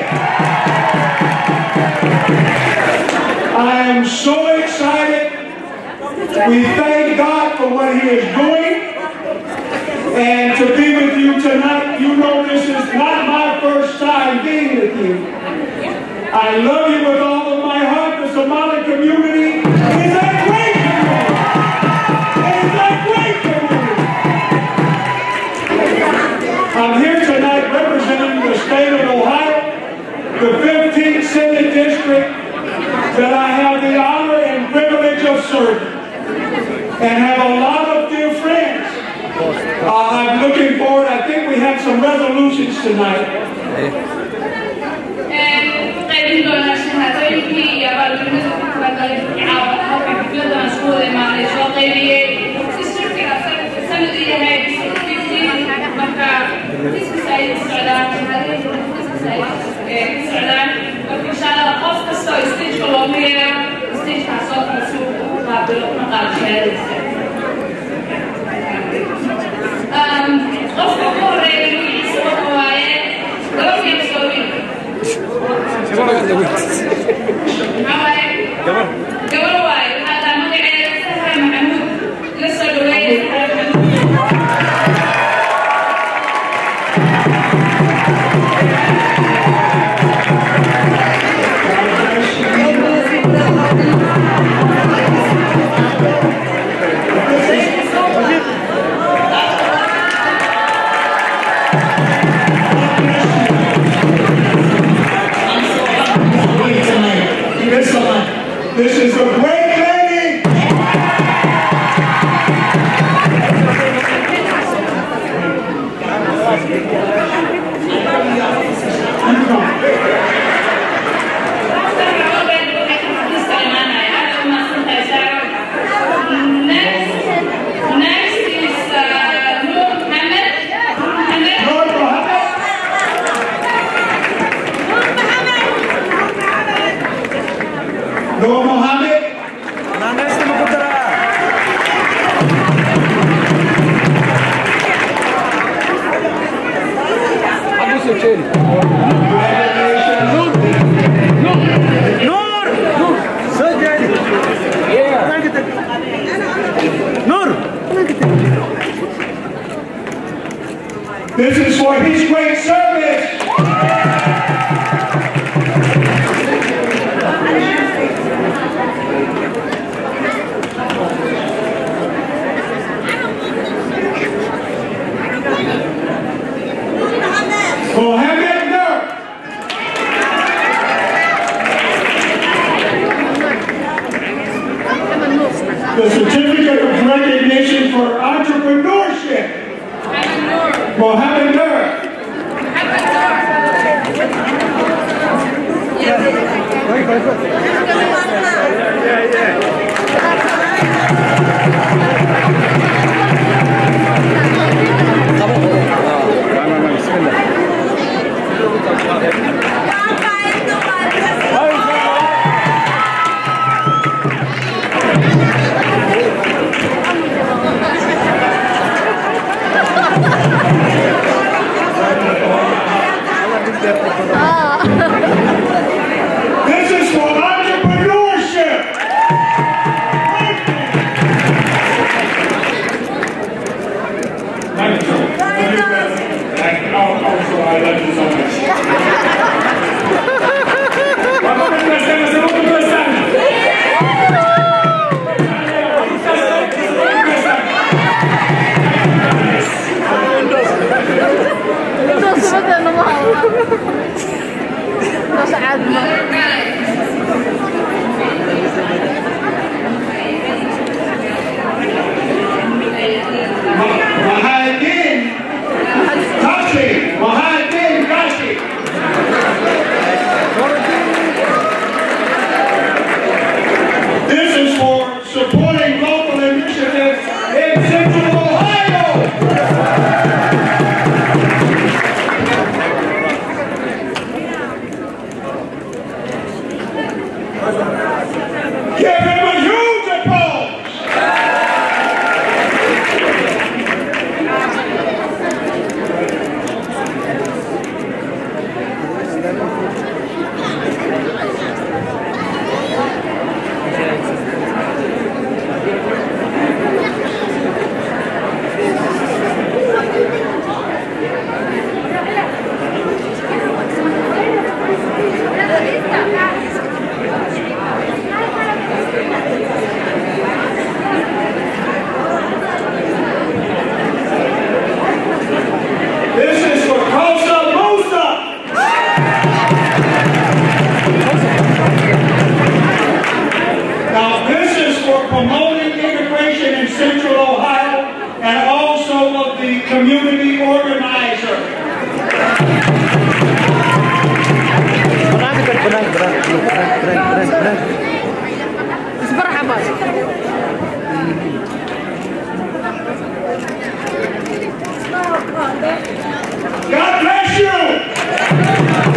I am so excited. We thank God for what he is doing. And to be with you tonight, you know this is not my first time being with you. I love you with all of my heart. The Somali community is a great community. It is a great community. I'm here tonight representing the state of Ohio, the 15th Senate District that I have the honor and privilege of serving, and have a lot of dear friends. Uh, I'm looking forward. I think we have some resolutions tonight. qaybin doonaa shahaadooyinkii iyo abaalmarinada ku talagalay caawa halka xafladan isku wada imaaday soo qaybiyey districtiga sanad u yahay marka kiskis ay ku socdaan shahaadooyinka kiskis ay ku socdaan marka insha allah qof kasta oo stageka loogu yeero stagekaas oo kale si uu u qaabilo una qaado shahaadadiisa qofka ugu horeeya magaciisa waxa waaye gabadhiisa soo wiil gabar waaye waxaa taa magaceeda sahra maxamuud la soo dhaweeye sahra maxamuud This is a great lady. Noor Mohammed. This is for his great service. Mohammed Nur. The certificate of recognition for entrepreneurship. Mohammed Nur. This is for entrepreneurship. Thank you. Thank you. Oh, oh, so I love you so much. Mahadin Kashi. Mahadin Kashi. This is for supporting local initiatives in Central Ohio. this is for promoting immigration in Central Ohio and also of the community organizer. God bless you.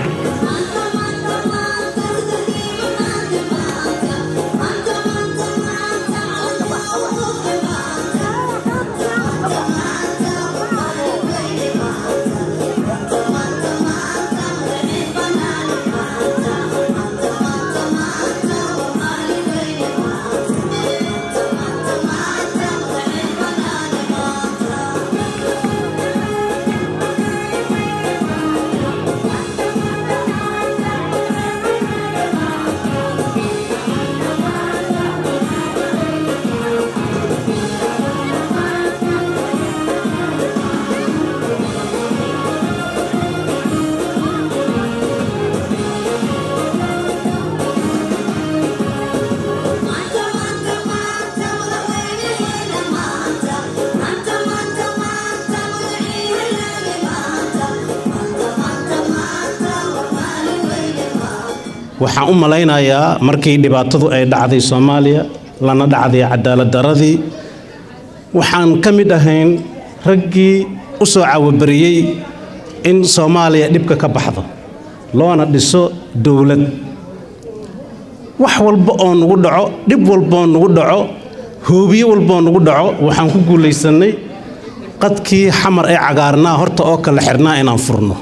waxaan u malaynayaa markii dhibaatadu ay dhacday soomaaliya lana dhacday cadaalad daradii waxaan ka mid ahayn raggii u soo cawabariyey in soomaaliya dhibka ka baxdo loona dhiso dowlad wax walba oo nugu dhaco dhib walbaoo nugu dhaco hoobiye walbaoo nugu dhaco waxaan ku guulaysannay qadkii xamar ee cagaarnaa horta oo kala xirnaa inaan furno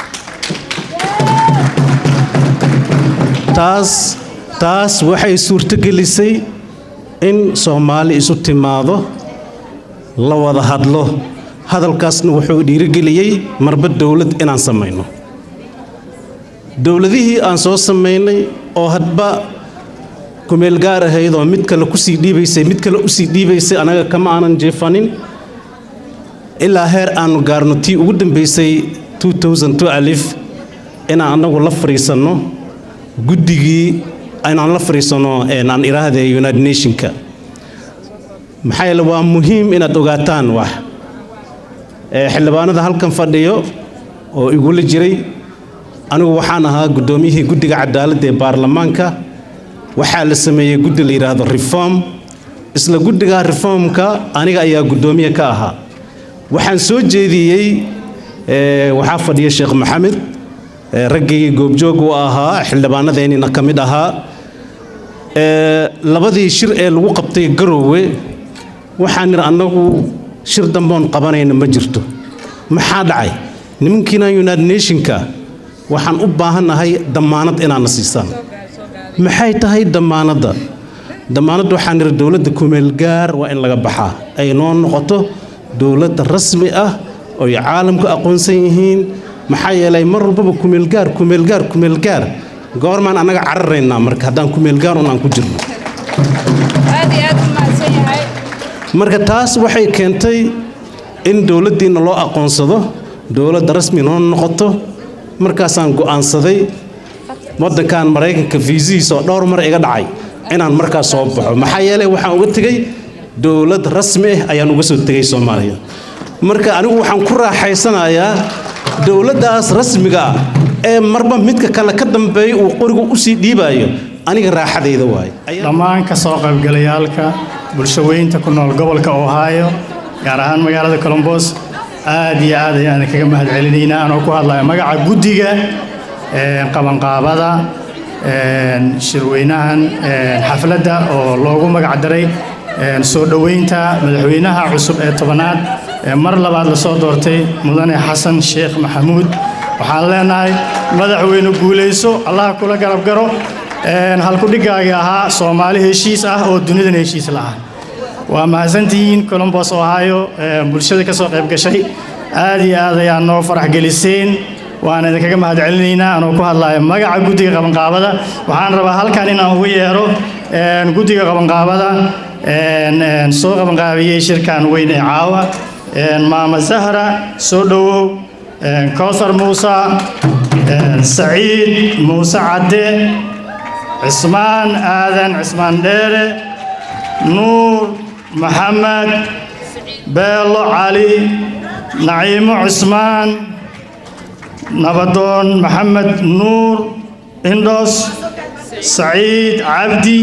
taas taas waxay suurtogelisay in soomaali isu timaado la wada hadlo hadalkaasna wuxuu dhiirigeliyey marba dowlad inaan samayno dowladihii aan soo samaynay oo hadba kumeel gaar ahayd oo mid kale kusii dhiibaysay mid kale usii dhiibaysay anaga kama aanan jeefanin ilaa heer aanu gaarno tii ugu dambaysay alif inaan annagu la fadhiisanno guddigii inaan la fadhiisanno aan iraahde united nationka maxaa yeele waa muhiim inaad ogaataan wax xildhibaanada halkan fadhiyo oo igula jiray anigu waxaan ahaa guddoomiyihii guddiga cadaaladda ee baarlamaanka waxaa la sameeyey guddi la yidhaahdo reform isla guddiga reformka aniga ayaa guddoomiye ka ahaa waxaan soo jeediyey waxaa fadhiya sheekh maxamed raggii goobjoog u ahaa xildhibaanadeennina ka mid ahaa labadii shir ee lagu qabtay garoowe waxaan nidhi annagu shir damboon qabanayna ma jirto maxaa dhacay nimankiina united nationka waxaan u baahannahay dammaanad inaadna siisaan maxay tahay dammaanadda dammaanadda waxaan nidhi dowladda kumeelgaar waa in laga baxaa ay noo noqoto dowladda rasmi ah oy caalamku aqoonsan yihiin maxaa yeelay mar walbaba kumeelgaar kumeelgaar kumeelgaar goormaan annaga cararaynaa marka haddaan kumeelgaar un aan ku jirno marka taas waxay keentay in dowladdiinna loo aqoonsado dowladda rasmi noo noqoto markaasaan go'aansaday waddankan maraykanka fiisihiisa oo dhowr mar iga dhacay inaan markaas soo baxo maxaa yeelay waxaan uga tegey dowlad rasmi ah ayaan uga soo tegey soomaaliya marka anigu waxaan ku raaxaysanayaa dowladdaas rasmiga ah ee marba midka kale ka dambeeya uu qorigu u sii dhiibaayo aniga raaxadayda waaye dhammaan ka soo qaybgalayaalka bulshaweynta ku nool gobolka ohio gaar ahaan magaalada colombos aad iyo aad ayaan kaga mahad celinaynaa anoo ku hadlaya magaca guddiga qabanqaabada shirweynahan xafladda oo loogu magac daray soo dhoweynta madaxweynaha cusub ee tobanaad ee mar labaad lasoo doortay mudane xasan sheekh maxamuud waxaan leenahay madaxweyne guulayso allaha kula garab garo halkudhigaagii ahaa soomaali heshiis ah oo dunidan heshiis la ah waa mahadsantihiin colombos ohio bulshada ka soo qayb gashay aad iyo aad ayaa noo farax geliseen waan idinkaga mahad celinaynaa anoo ku hadlaya magaca guddiga qabanqaabada waxaan rabaa halkan inaan ugu yeero guddiga qabanqaabada soo qabanqaabiyey shirkan weyn ee caawa maama zahra soo dhowow kowsar muuse saciid muuse cadde cismaan aadan cismaan dheere nuur maxamed beelo cali naciimo cismaan nabadoon maxamed nuur indhos saciid cabdi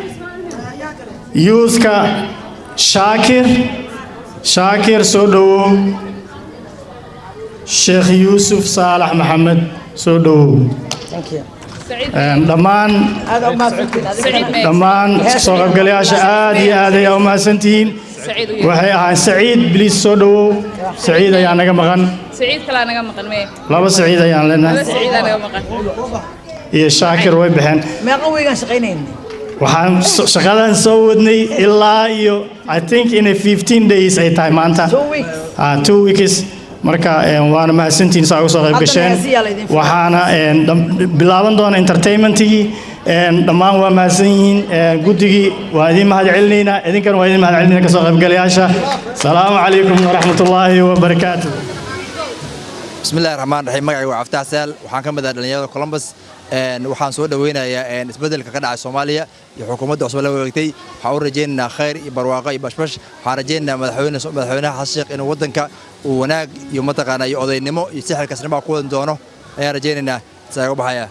yuuska shaakir shaakir soo dhowow sheekh yuusuf saalax maxamed soo dhowow dhammaan dhammaan soo qaybgalayaasha aad iyo aad ayaa u mahadsantihiin waxay ahaan saciid biliis soo dhowow saciid ayaa naga maqan سعيد كلا نجا مقن مية laba saciid ayaan هذا leenahay سعيد أنا مقن iyo shaakir way baxeen meeqa weygaan shaqaynayn waxaan so- shaqadan soo wadnay ilaa iyo i think inay 15 days ay tahay maanta Ah, two weeks marka eh, waana mahadsantihiin saa uga soo qayb Hadda gasheen mahadsiyaa laydin filan. waxaana eh, dham- bilaaban doona entertainmentigii eh, dhammaan waa mahadsan yihiin eh, guddigii waa idin mahad celinaynaa idinkana waa idin mahad celinayna kasoo qaybgalayaasha salaamu calaykum waraxmatullaahi wabarakaatu بسم الله الرحمن الرحيم magacaygu waa Cabdi Xasaan waxaan ka mid ah dhalinyarada Columbus een waxaan soo dhaweynayaa een isbedelka ka dhacay Soomaaliya iyo xukuumadda cusub la wareegtay waxaan u rajaynaynaa khayr iyo barwaaqo iyo bashbash waxaan rajaynaynaa madaxweyne madaxweynaha Xasan Sheekh inuu wadanka uu wanaag iyo mataqaana iyo odaynimo iyo sixir kasnimo ku wadan doono ayaan rajaynaynaa saa uga baxaya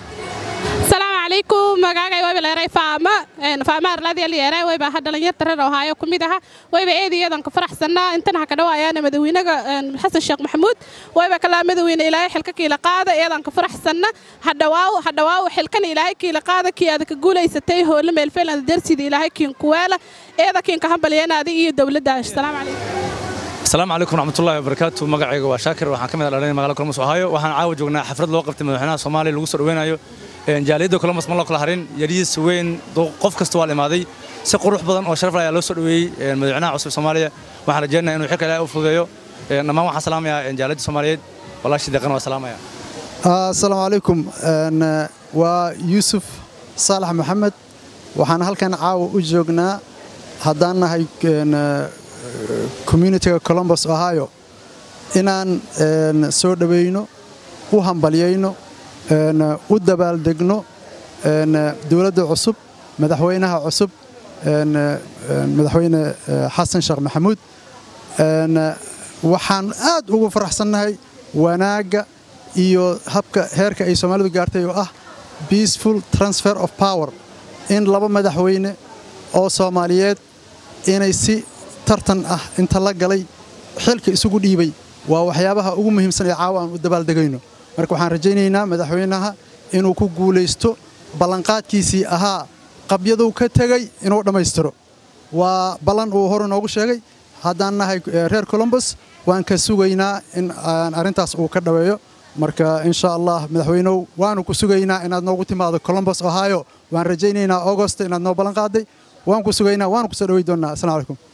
asalaamu calaykum magacay wayba leeray faama faama arladii leeray wayba ha dhalinyarta reer ohaayo ku mid aha wayba eedayadan ka faraxsanaa intan ha ka dhawaayaan madaxweynaga xasan sheekh maxamuud wayba kalaa madaxweyne ilaahay xilka kiila qaada eedan ka faraxsanna ha dhawaaw ha dhawaaw xilkan ilaahay kiila qaada kii aad ka guulaysatay hoole meel feelan darsida ilaahay kiin kuweela eeda kiin ka hambalyeena adiga iyo dowladda asalaamu calaykum asalaamu calaykum waraxmatullaahi wabarakaatu magacayga waa shaakir waxaan ka mid ah dhalinaya magaalada columbus ohio waxaan caawa joognaa xaflad loo qabtay madaxweynaha soomaaliya lagu soo dhaweynayo Een, jaaliyadda columbus ma loo kala harin yariis weyn duu- qof kasta waa la imaaday si qurux badan oo sharaf leh ayaa loo soo dhaweeyey een, madaxweynaha cusub soomaaliya waxaan rajeynayaa inuu xilka ilaahay u fududeeyo Een, dhammaan waxaan salaamayaa een, jaaliyadda soomaaliyeed walaashii deeqan waa salaamaya asalaamu calaykum Een, eh, waa yuusuf saalax maxamed waxaan halkan caawa u joognaa haddaan nahay een, eh, communityga columbus ohio inaan een, soo dhoweyno u hambalyayno een, u dabaaldegno een, dowladda cusub madaxweynaha cusub een, een, madaxweyne eh, xasan sheekh maxamuud Een, eh, waxaan aad ugu faraxsannahay wanaagga iyo habka heerka ay soomaalidu gaartay oo ah peaceful transfer of power in laba madaxweyne oo soomaaliyeed inay si tartan ah inta la galay xilka isugu dhiibay waa waxyaabaha ugu muhiimsan ee caawa aan u dabaaldegayno marka waxaan rajaynaynaa madaxweynaha inuu ku guulaysto ballanqaadkiisii ahaa qabyaduu ka tegey inuu dhammaystiro waa ballan uu hor inoogu sheegay haddaan nahay eh, reer columbus waan ka sugaynaa in aan arrintaas uu ka dhaweeyo marka insha allah madaxweynow waanu ku sugaynaa inaad noogu timaado columbus ohio waan rajaynaynaa augost inaad noo ballan qaaday waan ku sugaynaa waanu ku soo dhawey doonnaa asalamu calaykum